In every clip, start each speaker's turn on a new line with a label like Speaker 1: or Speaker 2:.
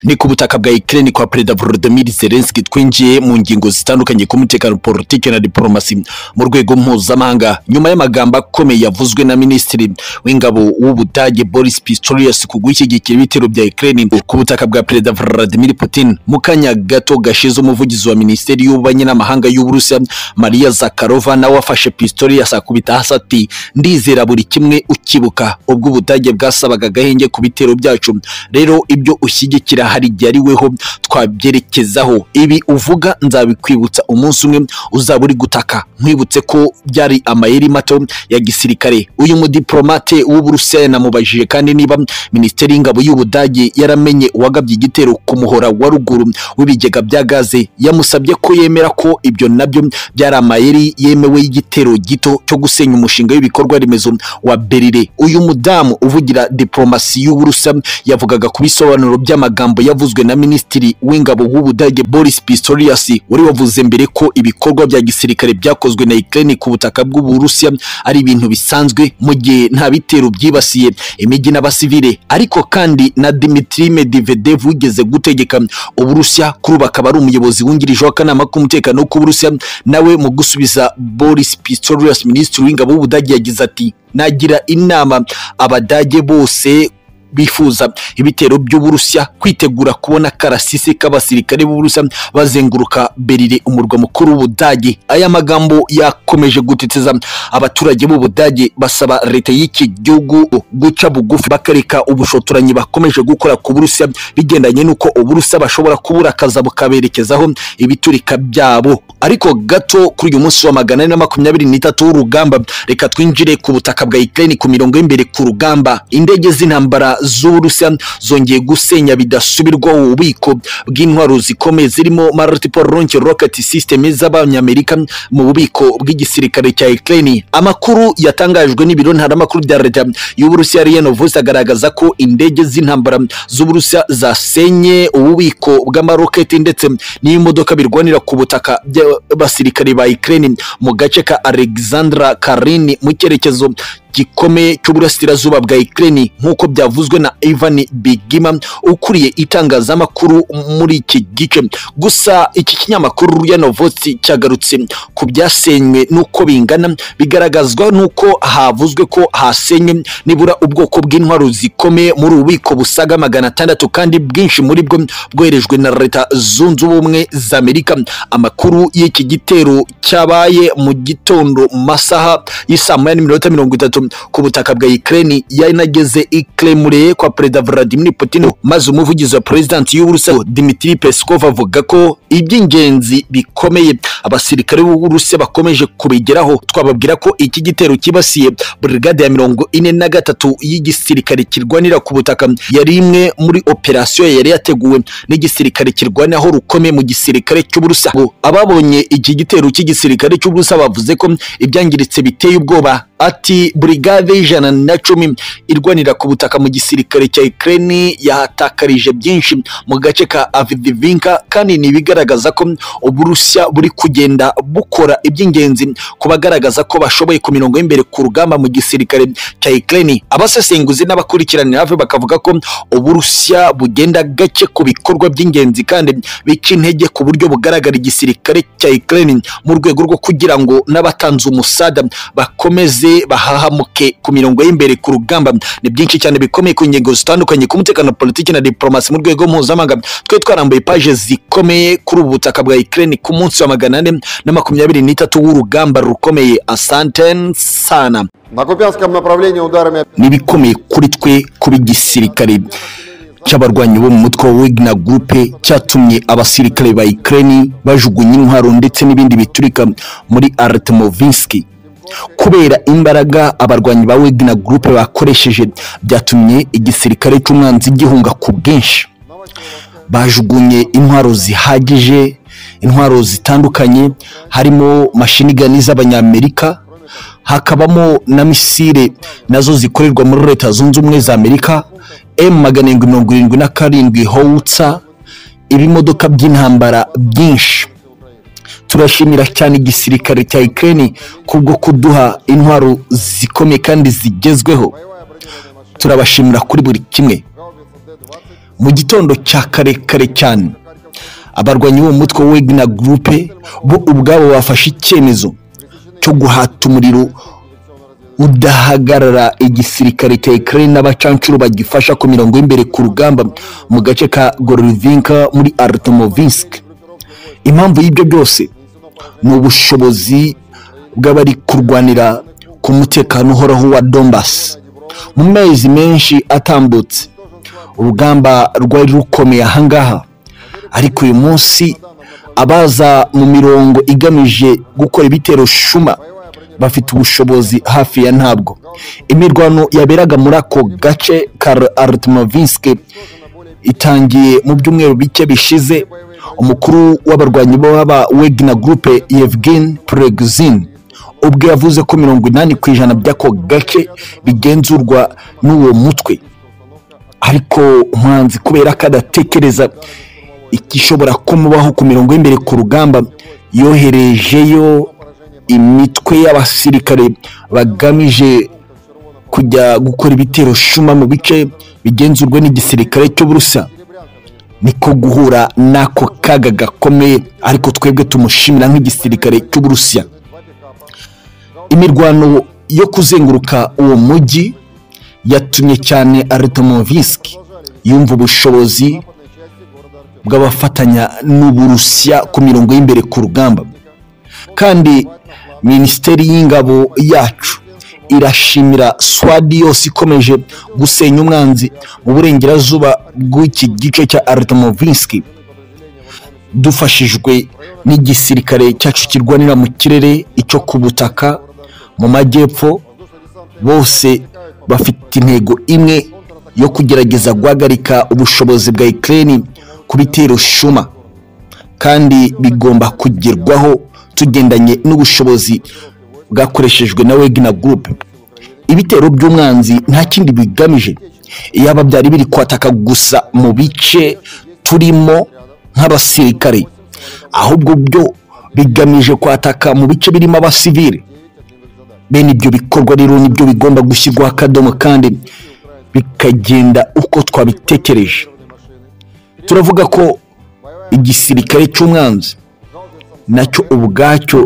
Speaker 1: ni ku butaka bwa Ukraine kwa Perezida Volodymyr Zelensky twinjiye mu ngingo zitandukanye ku mutekano politike na diplomasi mu rwego mpuzamahanga nyuma y'amagambo akomeye yavuzwe na Minisitiri w'ingabo w'Ubudage Boris Pistorius ku gushyigikira ibitero bya Ukraine ku butaka bwa Perezida Vladimir Putin mu kanya gato gashize umuvugizi wa Minisiteri y'Ububanyi n'Amahanga y'Uburusiya Maria Zakharova nawe afashe Pistorius akubita hasi ati ndizera buri kimwe ukibuka ubwo Ubudage bwasabaga agahenge ku bitero byacu rero ibyo ushyigikira hari igihe ari weho twabyerekezaho ibi uvuga nzabikwibutsa umunsi umwe uzaba uri gutaka nkwibutse ko byari amayeri mato ya gisirikare uyu mudiplomate w'uburusiya yanamubajije kandi niba minisiteri y'ingabo y'ubudage yaramenye uwagabye igitero ku muhora wa ruguru w'ibigega bya gaze yamusabye ko yemera ko ibyo nabyo byari amayeri yemewe y'igitero gito cyo gusenya umushinga w'ibikorwa remezo wa berire uyu mudamu uvugira diplomasi y'uburusiya yavugaga ku bisobanuro by'amagambo yavuzwe na minisitiri w'ingabo w'ubudage Boris Pistorius wari wavuze mbere ko ibikorwa bya gisirikare byakozwe na Ukraine ku butaka bw'Uburusiya ari ibintu bisanzwe mu gihe nta bitero byibasiye imijyi n'abasivile ariko kandi na Dmitry Medvedev wigeze gutegeka Uburusiya kuri ubu akaba ari umuyobozi wungirije w'akanama k'umutekano k'Uburusiya nawe mu gusubiza Boris Pistorius minisitiri w'ingabo w'ubudage yagize ati nagira inama abadage bose bifuza ibitero by'uburusiya kwitegura kubona karasisi k'abasirikare b'uburusiya bazenguruka berire umurwa mukuru w'ubudage aya magambo yakomeje gutiteza abaturage b'ubudage basaba leta y'iki gihugu guca bugufi bakareka ubushotoranyi bakomeje gukora ku burusiya bigendanye n'uko uburusiya bashobora kubura akaza bukaberekezaho ibiturika byabo ariko gato kuri uyu munsi wa magana ane na makumyabiri n'itatu w'urugamba reka twinjire ku butaka bwa Ukraine ku mirongo y'imbere ku rugamba indege z'intambara z'uburusiya zongeye gusenya bidasubirwaho ububiko bw'intwaro zikomeye zirimo multiple launch rocket system z'abanyamerika mu bubiko bw'igisirikare cya Ukraine amakuru yatangajwe n'ibiro ntaramakuru bya leta y'uburusiya RIA Novosti agaragaza ko indege z'intambara z'uburusiya zasenye ububiko bw'amaroketi ndetse n'imodoka birwanira ku butaka by'abasirikare ba Ukraine mu gace ka Alexandra Karini mu cyerekezo gikomeye cy'uburasirazuba bwa Ukraine nk'uko byavuzwe na Ivan Bigima ukuriye itangazamakuru muri iki gice gusa iki kinyamakuru ya Novosti cyagarutse ku byasenywe n'uko bingana bigaragazwa n'uko havuzwe ko hasenye nibura ubwoko bw'intwaro zikomeye muri ububiko busaga magana atandatu kandi bwinshi muri bwo bwoherejwe na leta zunze ubumwe za Amerika amakuru y'iki gitero cyabaye mu gitondo mu masaha y'isaa moya n'iminota mirongo itatu ku butaka bwa Ukraine yanageze iklemure kwa Perezida Vladimir Putin maze umuvugizi wa President y'Uburusiya Dmitry Peskov avuga ko iby'ingenzi bikomeye abasirikare b'Uburusiya bakomeje kubigeraho twababwira ko iki gitero kibasiye brigade ya mirongo ine na gatatu y'igisirikare kirwanira ku butaka yari imwe muri operasiyo yari yateguwe n'igisirikare kirwaniraho rukomeye mu gisirikare cy'Uburusiya ababonye iki gitero cy'igisirikare cy'Uburusiya bavuze ko ibyangiritse biteye ubwoba ati brigade y'ijana na cumi irwanira ku butaka mu gisirikare cya Ukraine yahatakarije byinshi mu gace ka Avdiivka kandi nibigaragaza ko Uburusiya buri kugenda bukora iby'ingenzi ku bagaragaza ko bashoboye ku mirongo y'imbere ku rugamba mu gisirikare cya Ukraine abasesenguzi n'abakurikiranira hafi bakavuga ko Uburusiya bugenda gake ku bikorwa by'ingenzi kandi bica intege ku buryo bugaragara igisirikare cya Ukraine mu rwego rwo kugira ngo n'abatanze umusada bakomeze bahahamuke ku mirongo y'imbere ku rugamba ni byinshi cyane bikomeye ku ngingo zitandukanye ku mutekano politiki na diplomasi mu rwego mpuzamahanga twe twarambuye paje zikomeye kuri ubu butaka bwa Ukraine ku munsi wa magana ane na makumyabiri n'itatu w'urugamba rukomeye asante sana
Speaker 2: На Купянском направлении ударами
Speaker 1: n'ibikomeye kuri twe kuba igisirikare cy'abarwanyi bo mu mutwe wa Wagner Group cyatumye abasirikare ba Ukraine bajugunya intwaro ndetse n'ibindi biturika muri Artemovinski kubera imbaraga abarwanyi ba Wagner Group bakoresheje byatumye igisirikare cy'umwanzi gihunga ku bwinshi bajugunye intwaro zihagije intwaro zitandukanye harimo mashinigani z'abanyamerika hakabamo na misile nazo zikorerwa muri leta zunze ubumwe za amerika m magana arindwi mirongo irindwi na karindwi howutsa ibimodoka by'intambara byinshi turashimira cyane igisirikare cya Ukraine kubwo kuduha intwaro zikomeye kandi zigezweho turabashimira kuri buri kimwe mu gitondo cya kare kare cyane abarwanyi b'uwo mutwe wa wegina gurupe bo ubwabo bafashe icyemezo cyo guhata umuriro udahagarara igisirikare cya Ukraine n'abacancuro bagifasha ku mirongo y'imbere ku rugamba mu gace ka Gorovinka muri Artomovinsk impamvu y'ibyo byose ni ubushobozi bw'abari kurwanira ku mutekano uhoraho wa Donbass mu mezi menshi atambutse urugamba rwari rukomeye ahangaha ariko uyu munsi abaza mu mirongo igamije gukora ibitero shuma bafite ubushobozi hafi ya ntabwo imirwano yaberaga muri ako gace ka Artmovinsk itangiye mu byumweru bike bishize umukuru w'abarwanyi b'aba Wagner Group Yevgen Prigozhin ubwo yavuze ko mirongo inani ku ijana by'ako gace bigenzurwa n'uwo mutwe ariko umuhanzi kubera ko adatekereza igishobora kumubaho ku mirongo y'imbere ku rugamba yoherejeyo imitwe y'abasirikare bagamije kujya gukora ibitero shuma mu bice bigenzurwa n'igisirikare cy'uburusa niko guhura n'ako kaga gakomeye ariko twebwe tumushimira nk'igisirikare cy'uburusiya imirwano yo kuzenguruka uwo mujyi yatumye cyane Artomovinsk yumva ubushobozi bw'abafatanya n'uburusiya ku mirongo y'imbere ku rugamba kandi minisiteri y'ingabo yacu irashimira swadi yose ikomeje gusenya umwanzi mu burengerazuba bw'iki gice cya Artomovinsk dufashijwe n'igisirikare cyacu kirwanira mu kirere icyo ku butaka mu majyepfo bose bafite intego imwe yo kugerageza guhagarika ubushobozi bwa Ukraine ku bitero shuma kandi bigomba kugerwaho tugendanye n'ubushobozi bwakoreshejwe na Wagner Group ibitero by'umwanzi nta kindi bigamije iyaba byari biri kwataka gusa mu bice turimo nk'abasirikare ahubwo byo bigamije kwataka mu bice birimo abasivili bene ibyo bikorwa rero nibyo bigomba gushyirwaho akadomo kandi bikagenda uko twabitekereje turavuga ko igisirikare cy'umwanzi nacyo ubwacyo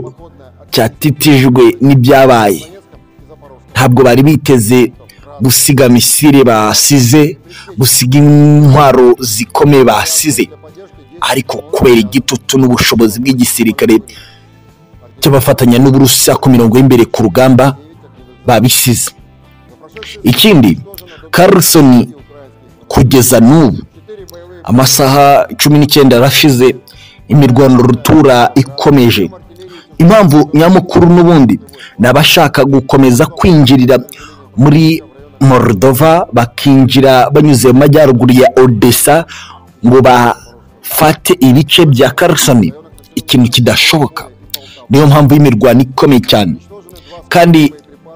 Speaker 1: cyatitijwe n'ibyabaye ntabwo bari biteze gusiga misile basize gusiga intwaro zikomeye basize ariko kubera igitutu n'ubushobozi bw'igisirikare cy'abafatanya n'uburusiya ku mirongo y'imbere ku rugamba babisize ikindi Carlson kugeza n'ubu amasaha cumi n'icyenda arashize imirwano rutura ikomeje impamvu nyamukuru n'ubundi ni abashaka gukomeza kwinjirira muri Moldova bakinjira banyuze mu majyaruguru ya Odessa ngo bafate ibice bya Kherson ikintu kidashoboka niyo mpamvu y'imirwano ikomeye cyane kandi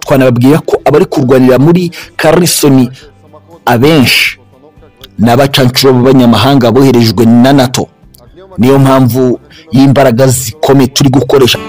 Speaker 1: twanababwira ko abari kurwanira muri Kherson abenshi ni abacancuro b'abanyamahanga boherejwe na NATO niyo mpamvu y'imbaraga zikomeye turi gukoresha